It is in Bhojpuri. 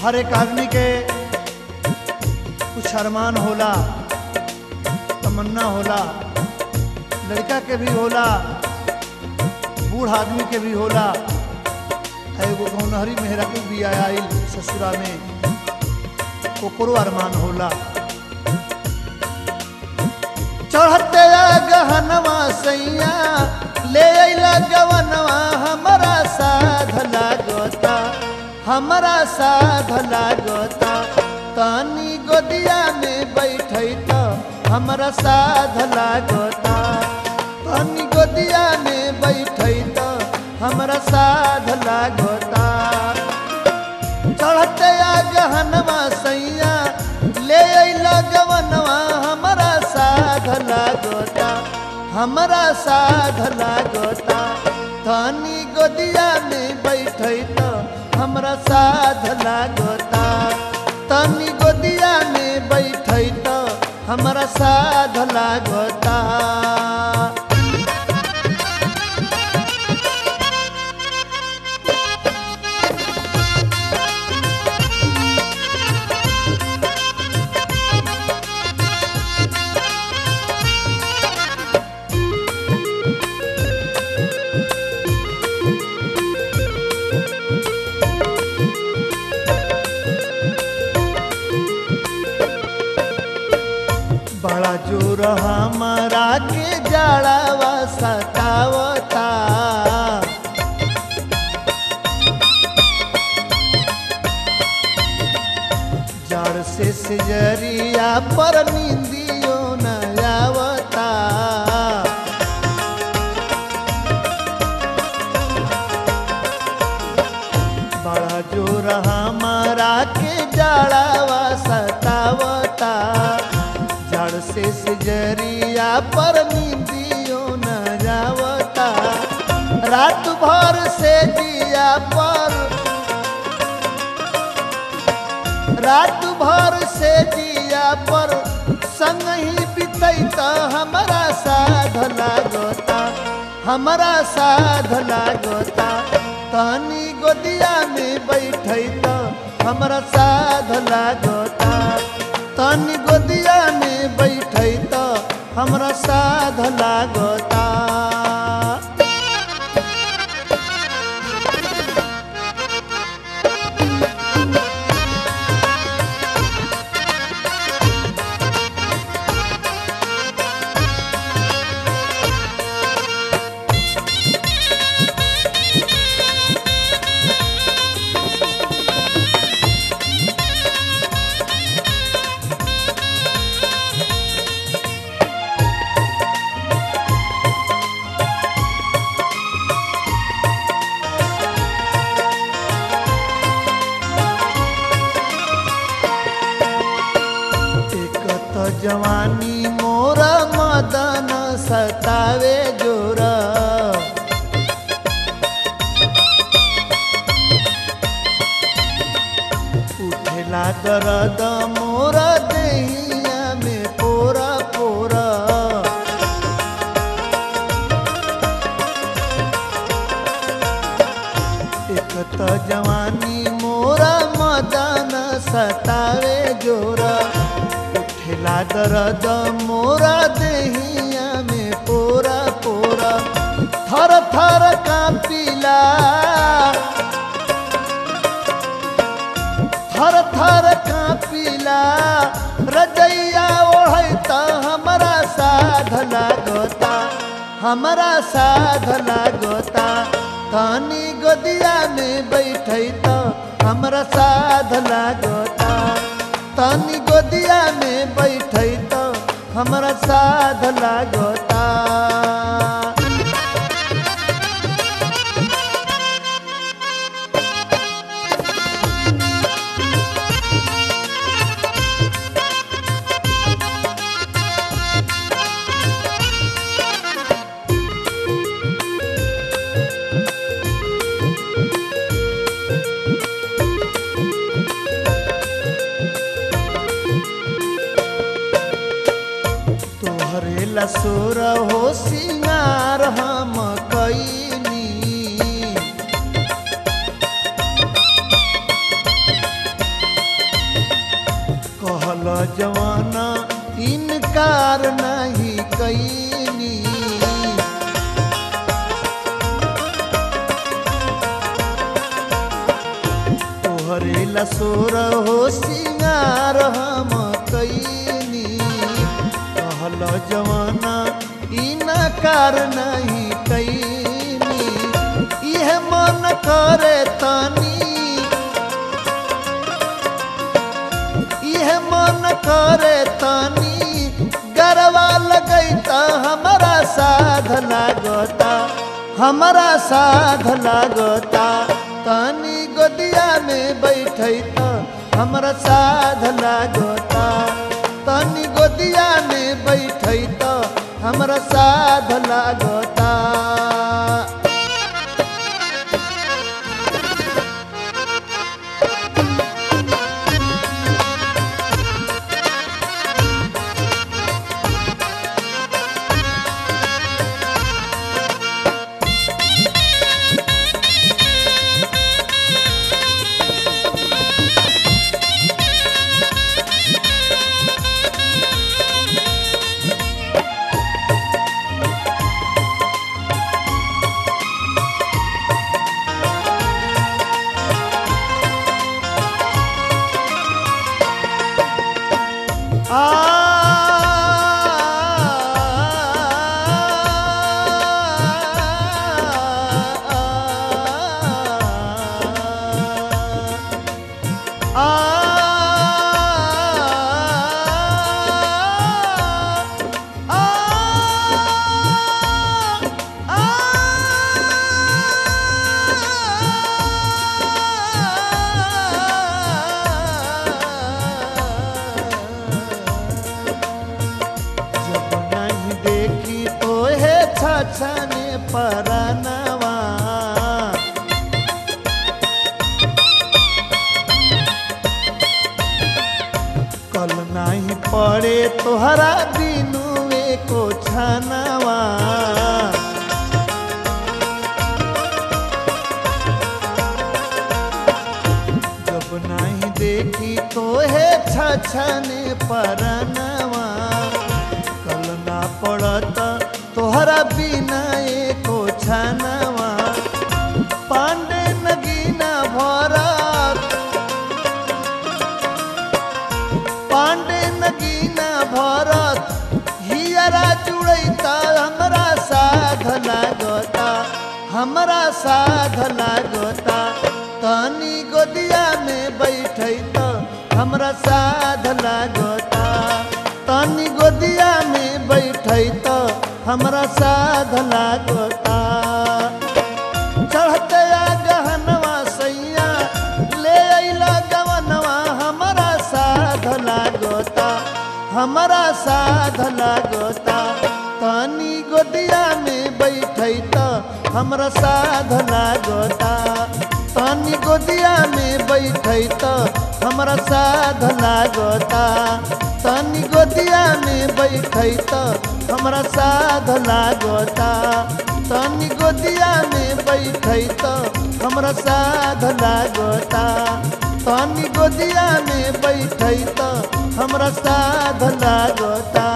हर एक आदमी के कुछ अरमान होला तमन्ना होला लड़का के भी होला बूढ़ आदमी के भी होला आ एगो गौनहरी मेहरा के भी आयल ससुरा में ओकरो अरमान होला चढ़ते गहनवा सैया ले अइला गवनवा हमरा साध लागता हमरा साध लागता तनी गोदिया में बैठै त हमरा साध लागता तनी गोदिया में बैठै त हमरा साध लागता चढ़ते गहनवा सैया ले अइला गवनवा हमरा साध लागता हमरा साध लागता धनी गोदिया में बैठै त हमरा साध लागता तनी गोदिया में बैठै त हमरा साध लागता बड़ा जोर हमारा के जाड़ावा सतावता जड़ से सिजरिया पर नींदियो न आवता बड़ा जोर हमारा के जाड़ावा सतावता जड़ से सिजरिया पर नींदियो न जावता रात भर से दिया पर रात भर से दिया पर संग ही बितैत हमारा साध लागता हमारा साध लागता तनी गोदिया में बैठैत हमरा साध लागता तनी गोदिया में बैठैत हमरा साध लागता एक त जवानी मोर मदन सतावे जोर उठेला दर्द मोर देहिया में पोरा पोरा एक त जवानी मोरा मदन सतावे जोरा उठेला दर्द मोरा देहिया में पोरा पोरा थर थर कांपिला थर थर कांपिला रजैया ओढ़ै त हमरा साध लागता हमरा साध लागता तनी गोदिया में बैठै त हमरा साध लागता तनी गोदिया में बैठै त हमरा साध लागता तोहरे लसोर हो सिंगार हम कैनी जवाना इनकार नहीं कैनी तोहरे लसोर हो सिंगार हम कैनी कहल जवाना इनकार नहीं कैनी इह मन करे तनी इह मन करे तनी गरवा लगैता हमारा साध लागता हमारा साध लागता तनी गोदिया में बैठैता हमारा साध लागता तनी गोदिया में बैठैता हमारा साध लागता जब नहीं देखी तो हे छछने परनवा कल नहीं पड़े तोहरा बिनुए को छनवा जब नहीं देखी तो हे छछने परनवा कल ना पड़त तोहरा बिना एको छनवा पांडे नगीना भरत पांडे नगीना भरत हियरा जुड़ैता हमरा साध लागता हमरा साध लागता तनी गोदिया में बैठैता हमरा साध लागता तनी गोदिया में बैठैता हमरा साध लागता चढ़ते आ गहनवा सैया ले अइला गवनवा हमरा साध लागता हमरा साध लागता तनी गोदिया में बैठैता हमरा साध लागता तनी गोदिया में बैठैता हमरा साध लागता तनी गोदिया में बैठैता हमरा साध लागता तनी गोदिया में बैठैता हमरा साध लागता तनी गोदिया में बैठैता हमरा साध लागता